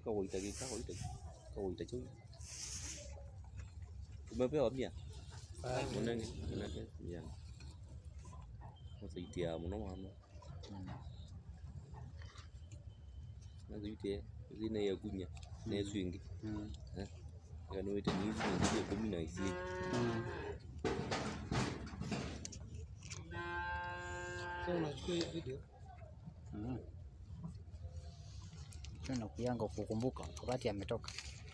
kawaita ki kawaita kawaita chui umepewa mia munenge munenge mia musaitia muno mwana nazuitie zine ya kunya ne swingi Mm. kanwete ni hizi zile kumi na isi Mm. So unachukua hii video Mm. Tena kuyanga kukumbuka wakati ametoka.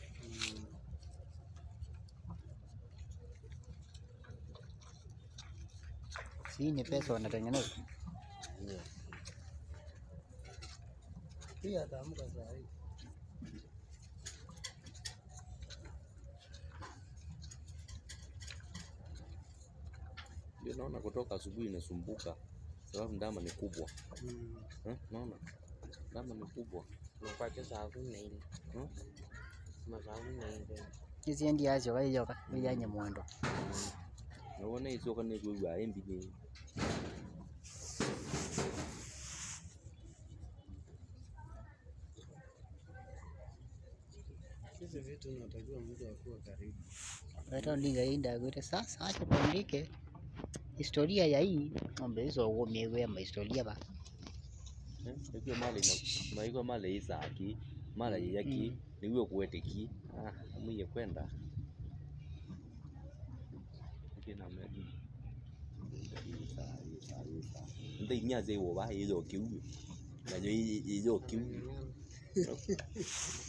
Si ni pesa wanatengeneza. hii ataamka saa hii. ndio naona kutoka asubuhi inasumbuka sababu ndama ni kubwa Mm. eh, naona ndama ni kubwa Nakuacha saa kumi na nne hmm? ama saa kumi na nne Hizi endi yacho kaiyoka kuyanye mwendo. nabona isoka nekwegwa embi ni Hizi vitu unatakiwa mtu akuwe karibu. Hata ndinga inda gwete sasa acha tuandike historia ya hii ng'ombe hizo umewe ama historia ba. eh, ikiwa mala ina maiko mala isaki mala yaki Mm. niwe kuweteki ah amuye kwenda kina medi nda inyaze wo ba yezo kiu na yo yezo kiu Ng'ang'ana.